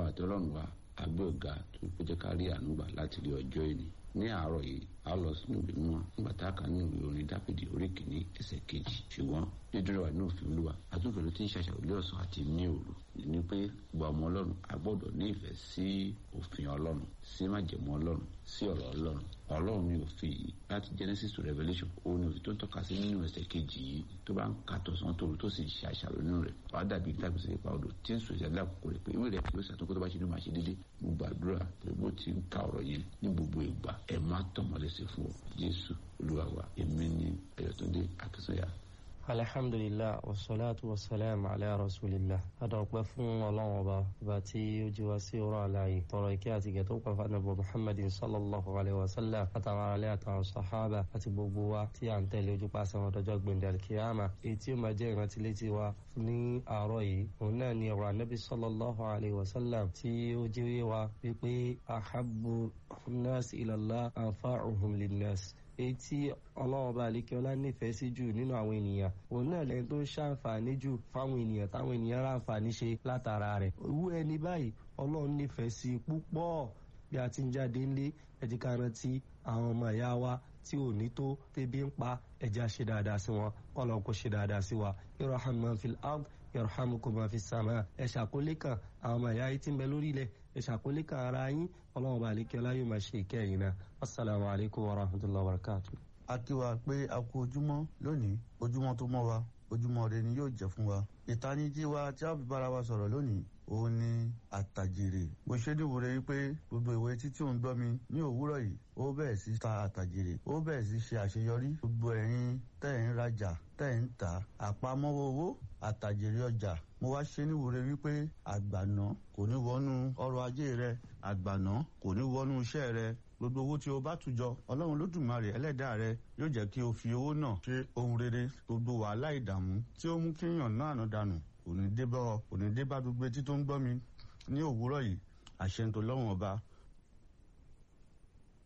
àti ọlọ́run wa agbé ọ̀gá tó kó jẹ́ ká rí àánú gbà láti rí ọjọ́ ìní ní àárọ̀ yìí a lọ sínú ìwé mímọ́ nígbà tá a kà nínú ìwé orin dáfídì orí kìíní ẹsẹ̀ kejì ṣùgbọ́n dídúró wà ní òfin olúwa àtúntò ló ti ń ṣàṣàrò lé ọ̀sán àti ní òru ní pé gba ọmọ ọlọ́run a gbọ́dọ̀ ní ìfẹ́ sí òfin ọlọ́run sí májẹ̀mú ọlọ́run sí ọ̀rọ̀ ọlọ́run ọlọ́run ní òfin yìí láti genesis to revelation òun ni òfin tó ń tọ́ka sí nínú ẹsẹ̀ kejì yìí tó bá ń ka tọ̀sán tòru tó sì ṣe àṣàrò nínú rẹ̀ wàá dàbí tàbí sí ipa odò tí ń sọ ìṣẹ̀lẹ̀ àkókò rẹ̀ pé ìwé rẹ̀ yóò ṣàtúnkọ́ tó bá ṣe ní màá ṣe dédé mo gbàdúrà pé bó ti ń ka ọ̀rọ̀ yẹn ní gbogbo ìgbà ẹ̀ má tọ̀mọ́lẹ́sẹ̀ fún ọ jésù olúwa wa èmi ni ẹ̀yọ̀túndé akínsọ́yà alhamdulilah wasalaatu wasalaam ala rasulillah adọ̀pẹ́ fún ọlọ́run ọba ọba tí ó jí wa sí ọ̀rọ̀ àlàyé tọrọ ìkẹ́ àti ìgẹ̀ tó pẹ́ fánàbọ̀ muhammadin sallallahu alayhi wa sallam àtàwọn aráalé àtàwọn sahaba àti gbogbo wa tí à ń tẹ̀lé ojú pàṣẹ wọn dọjọ́ gbẹ̀ndẹ̀ alkiyama èyí tí ó máa jẹ́ ìrántí létí wa ní àárọ̀ yìí òun náà ni ọ̀rọ̀ anabi sallallahu alayhi wa sallam tí ó jẹ́ wa wípé ahabbu nas ilallah anfa'uhum linnas èyí tí ọlọ́run bá lè kí ọlá nífẹ̀ẹ́ sí jù nínú àwọn ènìyàn òun náà lẹ́yìn tó ń ṣàǹfààní jù fáwọn ènìyàn táwọn ènìyàn ráǹfààní ṣe látara rẹ̀ owó ẹni báyìí ọlọ́run nífẹ̀ẹ́ sí púpọ̀ bí a ti ń jáde ńlé ẹ̀dí ká rántí àwọn ọmọ ìyá wa tí ò ní tó tẹ́bí ń pa ẹ̀já ṣe dáadáa sí wọn ọlọ́run kò ṣe dáadáa sí wa irham man fil ard yarhamukum man fis sama ẹ ṣàkólé kan àwọn ọmọ ìyá yìí ti ń bẹ lórí ilẹ̀ ẹ ṣàkólé kan ara yín ọlọ́run bá àlékè ọlá yóò máa ṣe ìkẹyìn náà assalamu alaikum wa rahmatullahi wa barakatuh. a kí wa pé a kú ojúmọ́ lónìí ojúmọ́ tó mọ́ wa ojúmọ́ rẹ ni yóò jẹ́ fún wa ìtanijí wa tí a fi bára wa sọ̀rọ̀ lónìí òun ni àtàjèrè mo ṣe níwòrè wípé gbogbo ìwé títí òun gbọ́ mi ní òwúrọ̀ yìí ó bẹ̀rẹ̀ sí ta àtàjèrè ó bẹ̀rẹ̀ sí ṣe àṣeyọrí gbogbo ẹ̀yin tẹ́ ń rajà tẹ́ ń tà àpamọ́wọ́ owó àtàjèrè ọjà mo wá ṣe níwòrè wípé àgbàná kò ní wọnú ọrọ̀ ajé rẹ àgbàná kò ní wọnú iṣẹ́ rẹ gbogbo owó tí o bá tùjọ ọlọ́run lódùmarè ẹlẹ́dàá rẹ yóò jẹ́ kí o fi owó náà ṣe ohun rere gbogbo wàhálà ìdààmú tí ó mú kéèyàn náà nà dànù òní débá òní débá gbogbo etí tó ń gbọ́ mi ní òwúrọ̀ yìí àṣẹ ń tó lọ́wọ́n ọba